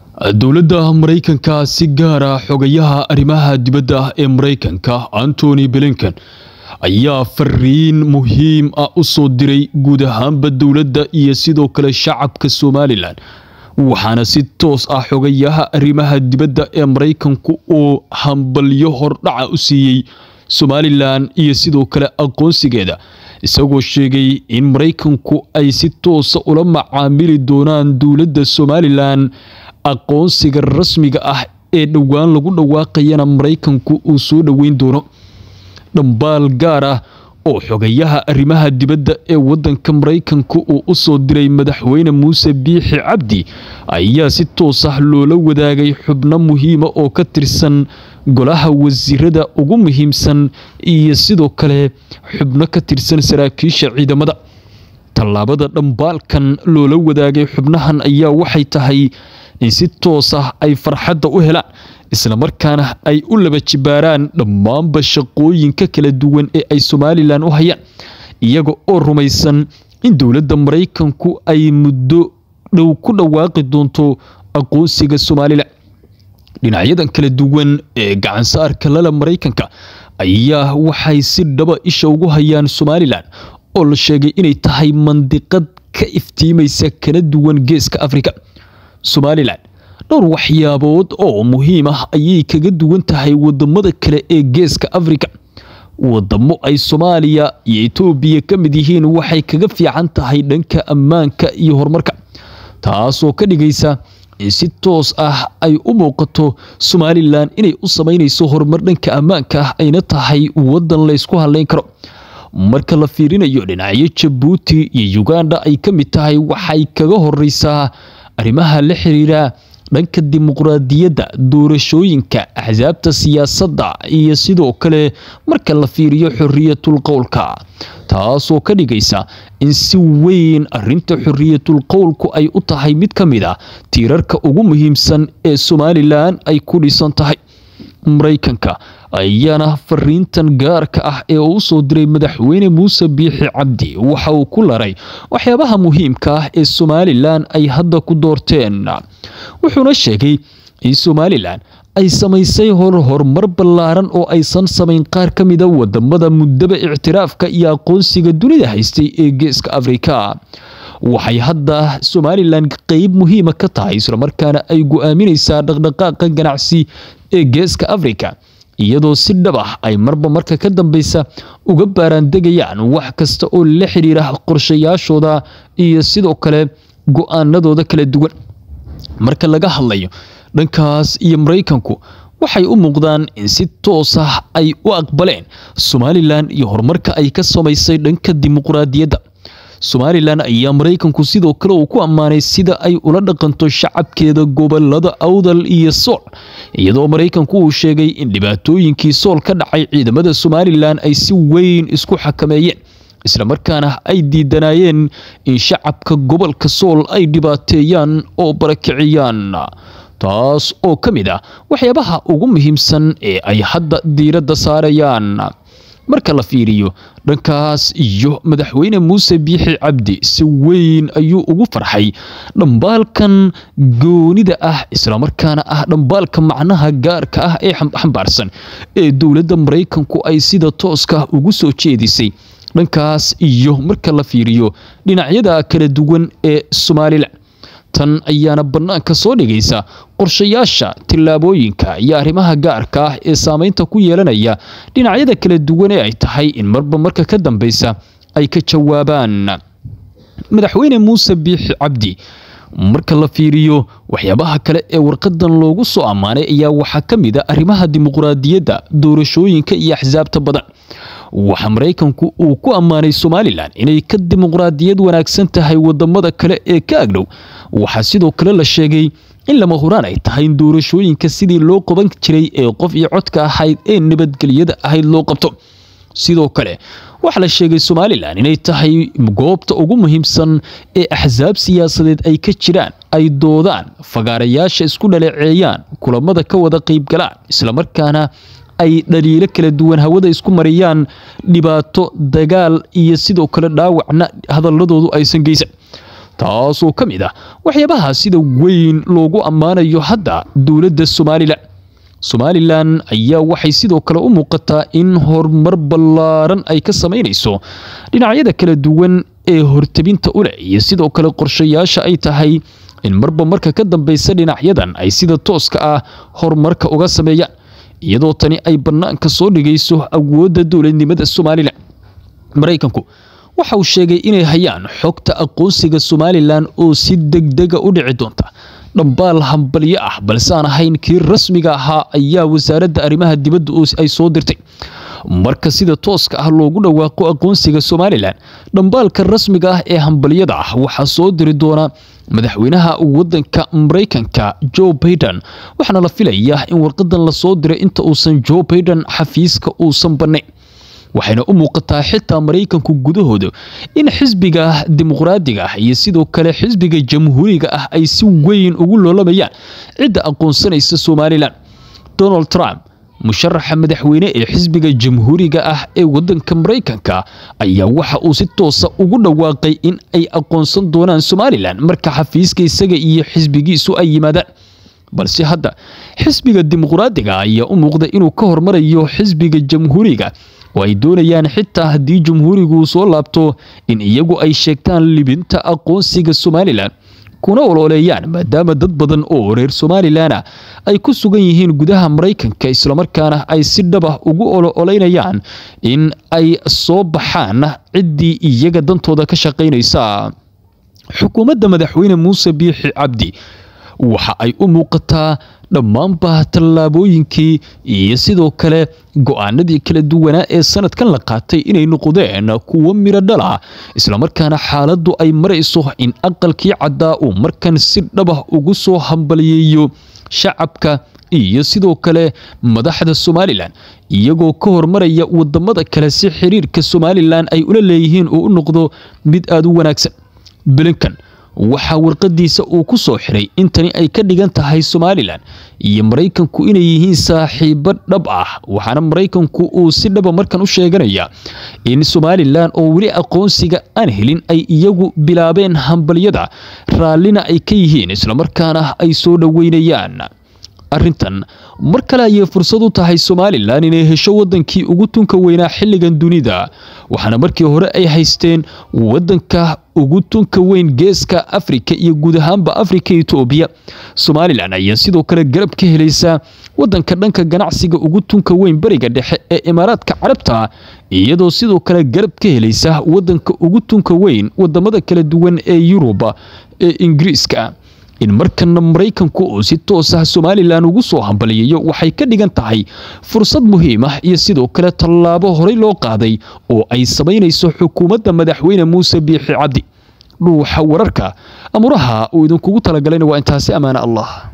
dowladda maraykanka si gaara xogayaha arrimaha dibadda ee maraykanka antony blinken ayaa fariin muhiim ah u soo diray guud ahaanba dowladda iyo sidoo kale shacabka somalilan waxaana si toos ah xogayaha arrimaha dibadda ee maraykanku uu hambalyo hordhaca u siiyey somalilan iyo sidoo kale aqoonsigeeda isagoo sheegay in maraykanku ay si toosa ula macaamili doonaan dowladda somalilan aqoonsiga rasmiga ah ee dhowaan lagu dhawaaqayana maraykanku uu soo dhoweyn doono dhambaal gaar ah oo xogayaha arrimaha dibadda ee wadanka maraykanka uu u soo diray madaxweyne muuse biixi cabdi ayaa si toos ah loola wadaagay xubno muhiima oo ka tirsan golaha wasiirada ugu muhiimsan iyo sidoo kale xubno ka tirsan saraakiisha ciidamada tallaabada dhambaalkan loola wadaagay xubnahan ayaa waxay tahay in si toos ah ay farxadda u helaan islamarkaana ay u laba jibaaraan dhammaanba shaqooyinka kala duwan ee ay somalilan u hayaan iyaga oo rumaysan in dowladda maraykanku ay muddo dhow ku dhawaaqi doonto aqoonsiga somalilan dhinacyadan kala duwan ee gacansaarka lala maraykanka ayaa waxay si dhaba isha ugu hayaan somalilan oo la sheegay inay tahay mandiqad ka iftiimaysa kala duwan geeska afrika somalilan dhowr waxyaabood oo muhiim ah ayay kaga duwan tahay wadamada kale ee geeska afrika wadamo ay soomaaliya iyo etoobiya ka mid yihiin waxay kaga fiican tahay dhanka ammaanka iyo horumarka taasoo ka dhigaysa in si toos ah ay u muuqato somalilan inay u sameynayso horumar dhanka ammaanka ah ayna tahay wadan laysku haleyn karo marka la fiirinayo dhinacyo jabuuti iyo uganda ay ka mid tahay waxay kaga horeysaa arrimaha la xiriira dhanka dimuqraadiyadda doorashooyinka axsaabta siyaasadda iyo sidoo kale marka la fiiriyo xoriyatul qowlka taasoo ka dhigaysa in si weyn arinta xoriyatul qowlku ay u tahay mid ka mid a tiirarka ugu muhiimsan ee somalilan ay ku dhisan tahay maraykanka ayaana fariintan gaarka ah ee uu soo diray madaxweyne muuse biixi cabdi waxa uu ku laray waxyaabaha muhiimka ah ee somalilan ay hadda ku doorteen wuxuuna sheegay in somalilan ay samaysay hor horumar ballaaran oo aysan samayn qaar ka mida wadamada muddaba ictiraafka iyo aqoonsiga dunida haystay ee geeska afrika waxay hadda somalilan qeyb muhiima ka tahay islamarkaana ay go-aamineysaa dhaqdhaqaaqa ganacsi ee geeska afrika iyadoo si dhab ah ay marba marka ka dambeysa uga baaraandegayaan wax kasta oo la xiriira qorshayaashooda iyo sidoo kale go-aanadooda kala duwan marka laga hadlayo dhankaas iyo maraykanku waxay u muuqdaan in si toos ah ay u aqbaleen somalilan iyo horumarka ay ka samaysay dhanka dimuqraadiyadda somalilan ayaa maraykanku sidoo kale uu ku ammaanay sida ay ula dhaqanto shacabkeeda gobolada awdal iyo sool iyadoo maraykanku uu sheegay in dhibaatooyinkii sool ka dhacay ciidamada somalilan ay si weyn isku xakameeyeen islamarkaana ay diidanayeen in shacabka gobolka sool ay dhibaateeyaan oo barakiciyaan taas oo ka mid ah waxyaabaha ugu muhiimsan ee ay hadda diiradda saarayaan marka la fiiriyo dhankaas iyo madaxweyne muuse biixi cabdi si weyn ayuu ugu farxay dhambaalkan goonida ah islamarkaana ah dhambaalka macnaha gaarka ah ee xambaarsan ee dowladda maraykanku ay sida tooska ugu soo jeedisay dhankaas iyo marka la fiiriyo dhinacyada kala duwan ee somalilan tan ayaana bannaanka soo dhigaysa qorshayaasha tillaabooyinka iyo arrimaha gaarka ah ee saameynta ku yeelanaya dhinacyada kala duwan ee ay tahay in marba marka ka dambeysa ay ka jawaabaan madaxweyne muuse biixi cabdi marka la fiiriyo waxyaabaha kale ee warqadan loogu soo ammaanay ayaa waxaa ka mid a arrimaha dimuqraadiyadda doorashooyinka iyo axsaabta badan waxaa maraykanku uu ku ammaanay somalilan inay ka dimuqraadiyad wanaagsan tahay wadamada kale ee ka agdhow waxaa sidoo kale la sheegay in lama huraan ay tahay in doorashooyinka sidii loo qaban jiray ee qof iyo codka ahayd ee nabadgelyada ahayd loo qabto sidoo kale waxaa la sheegay somalilan inay tahay goobta ugu muhiimsan ee axsaab siyaasadeed ay ka jiraan ay doodaan fagaarayaasha isku dhaleeceeyaan kulamada ka wada qeybgalaan islamarkaana ay dhaliilo kala duwan hawada isku mariyaan dhibaato dagaal iyo sidoo kale dhaawacna hadaladoodu aysan geysan taasoo ka mid ah waxyaabaha sida weyn loogu ammaanayo hadda dowladda somalilan somalilan ayaa waxay sidoo kale u muuqataa in horumar ballaaran ay ka samaynayso dhinacyada kala duwan ee hortabinta u leh iyo sidoo kale qorshayaasha ay tahay in marba marka ka dambeysa dhinacyadan ay sida tooska ah horumarka uga sameeyaan iyadoo tani ay bannaanka soo dhigayso awoodda dowladnimada somalilan maraykanku waxa uu sheegay inay hayaan xogta aqoonsiga somalilan oo si degdega u dhici doonta dhambaal hambalyo ah balse aan ahayn kii rasmiga ahaa ayaa wasaaradda arrimaha dibadda ay soo dirtay marka sida tooska ah loogu dhawaaqo aqoonsiga somalilan dhambaalka rasmiga ah ee hambalyada ah waxaa soo diri doona madaxweynaha wadanka maraykanka joe baiden waxaana la filayaa in warqadan lasoo diray inta uusan joe baiden xafiiska uusan bannayn waxayna u muuqataa xitaa maraykanku gudahooda in xisbiga dimuqraadiga ah iyo sidoo kale xisbiga jamhuuriga ah ay si weyn ugu loolamayaan cidda aqoonsanaysa somalilan donald trump musharaxa madaxweyne ee xisbiga jamhuuriga ah ee wadanka maraykanka ayaa waxa uu si toosa ugu dhawaaqay in ay aqoonsan doonaan somalilan marka xafiiska isaga iyo xisbigiisu ay yimaadaan balse hadda xisbiga dimuqraadiga ayaa u muuqda inuu ka hormarayo xisbiga jamhuuriga oo ay doonayaan xitaa haddii jamhuurigu soo laabto in iyagu ay sheegtaan libinta aqoonsiga somalilan kuna ololeeyaan maadaama dad badan oo reer somalilan ah ay ku sugan yihiin gudaha maraykanka islamarkaana ay si dhab ah ugu ololeynayaan in ay soo baxaan ciddii iyaga dantooda ka shaqaynaysa xukuumadda madaxweyne muuse biixi cabdi waxa ay u muuqataa dhammaanba tallaabooyinkii iyo sidoo kale go-aanadii kala duwanaa ee sanadkan la qaatay inay noqdeen kuwo miro dhala islamarkaana xaaladdu ay marayso in aqalkii caddaa uu markan si dhabah ugu soo hambaliyeeyo shacabka iyo sidoo kale madaxda somalilan iyagoo ka hormaraya wadamada kale si xiriirka somalilan ay ula leeyihiin uu u noqdo mid aada u wanaagsan blinkan waxaa warqadiisa uu ku soo xiray intani ay ka dhigan tahay somalilan iyo maraykanku inay yihiin saaxiibo dhab ah waxaana maraykanku uu si dhaba markan u sheeganaya in somalilan oo weli aqoonsiga aan helin ay iyagu bilaabeen hambalyada raallina ay ka yihiin islamarkaana ay soo dhoweynayaan arrintan mar kale ayay fursad u tahay somalilan inay hesho wadankii ugu tunka weynaa xilligan dunida waxaana markii hore ay haysteen wadanka ugu tunka weyn geeska afrika iyo guud ahaanba afrika etoobiya somalilan ayaa sidoo kale garab ka helaysa wadanka dhanka ganacsiga ugu tunka weyn bariga dhexe ee imaaraadka carabta iyadoo sidoo kale garab ka helaysa wadanka ugu tunka weyn wadamada kala duwan ee yuruba ee ingiriiska in markana maraykanku uu si toos ah somalilan ugu soo hambaliyayo waxay ka dhigan tahay fursad muhiim ah iyo sidoo kale tallaabo horey loo qaaday oo ay samaynayso xukuumadda madaxweyne muuse biixi cabdi dhuuxa wararka amuraha uu idinkugu talagalayna waa intaasi ammaane allah